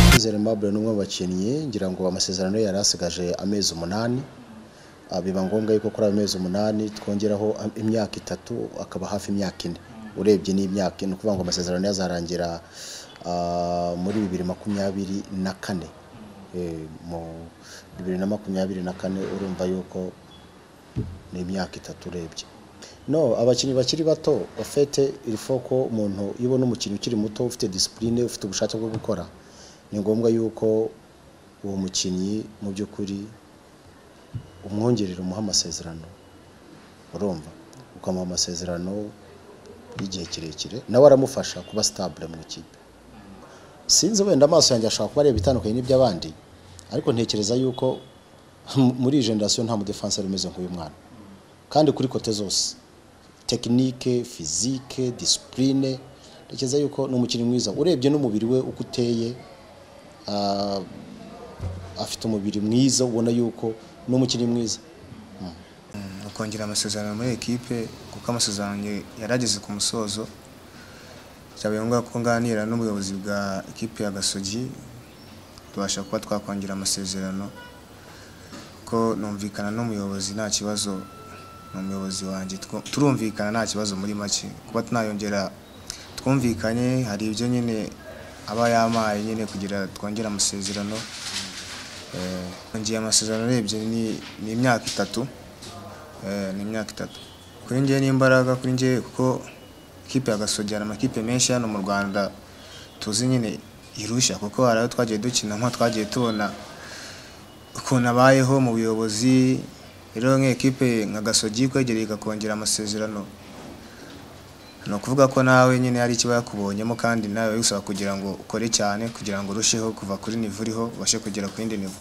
Musanze Aimable ni umwe mu bakinnyi ngira ngo amasezerano ye yari asigaje amezi umunani Ah, biba ngombwa yuko kuri ayo mezi umunani twongeraho am- imyaka itatu akaba hafi imyaka ine urebye n'imyaka ni ukuvuga ngo amasezerano ye azarangira ah, muri bibiri makumyabiri na kane Eh, mu bibiri na makumyabiri na kane urumva yuko ni imyaka itatu urebye no abakinnyi bakiri bato ofete irifo ko umuntu iyo ubona umukinnyi ukiri muto ufite disipurine ufite ubushake bwo gukora ni ngombwa yuko uwo mukinnyi mu by'ukuri umwongerera umuha amasezerano urumva ukamuha amasezerano y'igihe kirekire nawe aramufasha kuba sitabule mu ikipe sinzi wenda amaso yanjye ashobora kuba areba itandukanye n'iby'abandi ariko ntekereza yuko muri iyi generasiyo nta mudefanse umeze nk'uyu mwana kandi kuri kote zose tekinike fizike disipurine ntekereza yuko ni umukinnyi mwiza urebye n'umubiri we uko uteye ah, afite umubiri mwiza ubona yuko ni umukinnyi mwiza ukongera amasezerano muri ekipe kuko amasezerano yanjye yari ageze ku musozo byabaye ngombwa ko nganira n'ubuyobozi bwa ekipe ya gasogi tubasha kuba twakongera amasezerano ko numvikana n'umuyobozi nta kibazo ni umuyobozi wanjye Tw- turumvikana nta kibazo muri make kuba tunayongera twumvikanye hari ibyo nyine aba yampaye nyine kugira twongere amasezerano Eh, ngiye amasezerano urebye ni- ni imyaka itatu Eh, ni imyaka itatu kuri njye ni imbaraga kuri njye kuko ikipe ya Gasogi hari amakipe menshi hano mu Rwanda tuzi nyine irusha kuko hari ayo twagiye dukinamo twagiye tubona ukuntu abayeho mu buyobozi rero nk'ikipe nka Gasogi kwegereye ikakongera amasezerano ni ukuvuga ko nawe nyine hari icyo yakubonyemo kandi nawe bisaba kugira ngo ukore cyane kugira ngo urusheho kuva kuri nivo uriho ubashe kugera ku yindi nivo